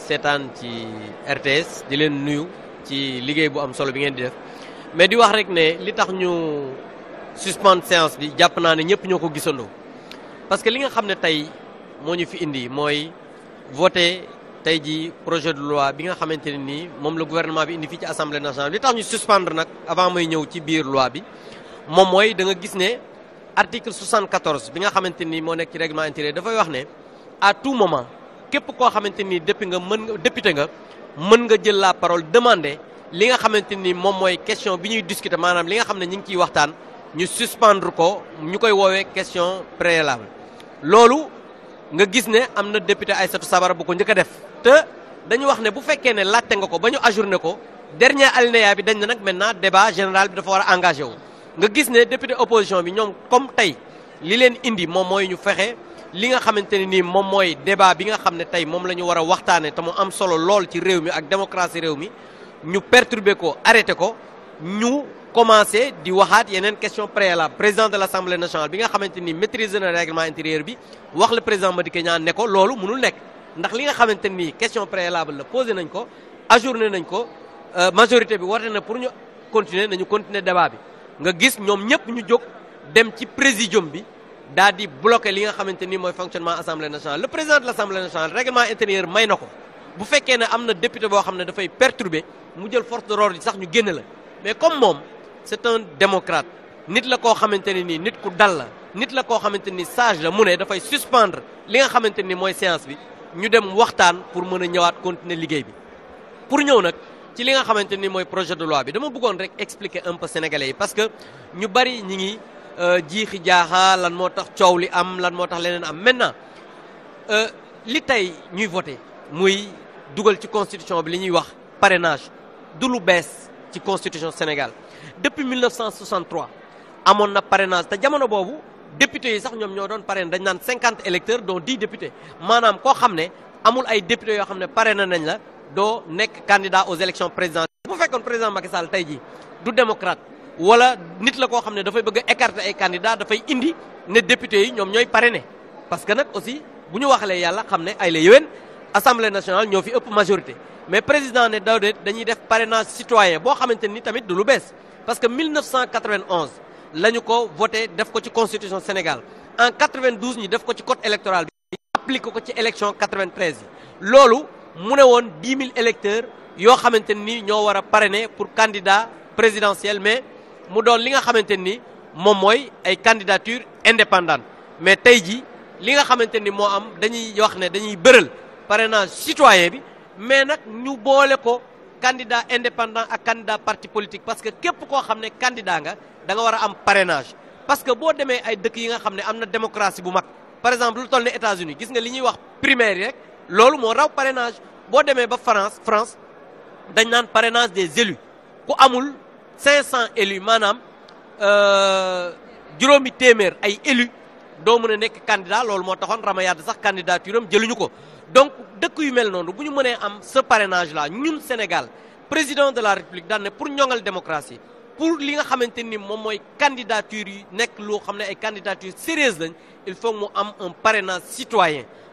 seetaan ci RTS di leen nuyu ci liggéey bu am solo bi ngeen di def mais di wax rek ne li tax ñu suspendre séance bi jàpp naa ne ñëpp ñoo ko gisandoo parce que li nga xam ne tey moo ñu fi indi mooy voté tey ji projet de loi bi nga xamante ne nii moom la gouvernement bi indi fii ci assemblée nationale li tax ñu suspendre nag avant may ñëw ci biir loi bi moom mooy da nga gis ne article 74 bi nga xamante ni moo nekk ci règlement intérieur dafay wax ne à tout moment képp koo xamante ni depuis nga mën nga député nga mën nga jël la parole demander li nga xamante ni moom mooy question bi ñuy discuter maanaam li nga xam ne ñu ngi ciy waxtaan ñu suspendre ko ñu koy woowee question préalable loolu nga gis ne am na député Aïssatou Sabara bu ko njëkk a def te dañu wax ne bu fekkee ne laajte nga ko ba ñu ajourné ko dernier alinéa bi dañ ne nag maintenant débat général bi dafa war a engagé wu nga gis ne député opposition bi ñoom comme tey li leen indi moom mooy ñu fexe li nga xamante ne nii moom mooy débat bi nga xam ne tey moom la ñu war a waxtaanee te mu am solo lool ci réew mi ak démocratie réew mi ñu perturber ko arrêté ko ñu commencé di waxaat yeneen question préalable président de l' assemblée nationale bi nga xamante ni maîtriser na règlement intérieur bi wax le président Madické Niang ne ko loolu mënul nekk ndax li nga xamante ni question préalable la posé nañ ko ajourné nañ ko majorité bi warte na pour ñu continuer nañu continuer débat bi nga gis ñoom ñëpp ñu jóg dem ci présidium bi daal di bloqué li nga xamante ni mooy fonctionnement assemblée nationale le président de l' assemblée nationale règlement intérieur may na ko bu fekkee ne am na député boo xam ne dafay perturber mu jël force de l'ordre yi sax ñu génn la mais comme moom c' est un démocrate nit la koo xamante ne nii nit ku dal la nit la koo xamante ni sage la mu ne dafay suspendre li nga xamante ni mooy séance bi ñu dem waxtaan pour mën a ñëwaat continuer liggéey bi pour ñëw nag ci li nga xamante ni mooy projet de loi bi dama bëggoon rek expliquer un peu sénégalais yi parce que ñu bari ñi ngi jiixi jaaxa lan moo tax coow li am lan moo tax leneen am maintenant li tey ñuy voté muy dugal ci constitution bi li ñuy wax parrainage du lu bees ci constitution Sénégal depuis 1963 amoon na parrainage te jamono boobu députés yi sax ñoom ñoo doon parrainé dañ naan 50 électeurs dont 10 députés maanaam koo xam ne amul ay députés yoo xam ne parrainé nañ la doo nekk candidat aux élections présidentielles bu fekkoon président Macky Sall tey jii du démocrate wala nit la koo xam ne dafay bëgg a écarter ay candidats dafay indi ne députés yi ñoom ñooy parrainé parce que nag aussi bu ñu waxalee yàlla xam ne ay la yéwén assemblée nationale ñoo fi ëpp majorité mais président ne daw de dañuy def parrainage citoyen boo xamante ni tamit du lu bees parce que 1991 la ñu ko voté def ko ci constitution Sénégal en 92 ñu def ko ci code électoral bi appliqué ko ci élection 93 yi loolu mu ne woon 10 000 électeurs yoo xamante ni ñoo war a parrainer pour candidat présidentiel mais mu doon li nga xamante ni moom mooy ay candidature indépendante mais tey ji li nga xamante ni moo am dañuy wax ne dañuy bëral parrainage citoyen bi mais nag ñu boole ko candidat indépendant ak candidat parti politique parce que képp koo xam ne candidat nga da nga war a am parrainage parce que boo demee ay dëkk yi nga xam ne am na démocratie bu mag par exemple lu toll ne États-Unis gis nga li ñuy wax primaire yi rek loolu moo raw parrainage boo demee ba France France dañ naan parrainage des élus ku amul 500 élus maanaam juróomi téeméer ay élus doo mën a nekk candidat loolu moo taxoon Ramayade sax candidature am jëluñu ko donc dëkk yu mel noonu bu ñu mënee am ce parrainage là ñun Sénégal président de la République daan ne pour ñoŋal démocratie pour li nga xamante ni moom mooy candidature yi nekk loo xam ne ay candidature sérieuse lañ il faut mu am un parrainage citoyen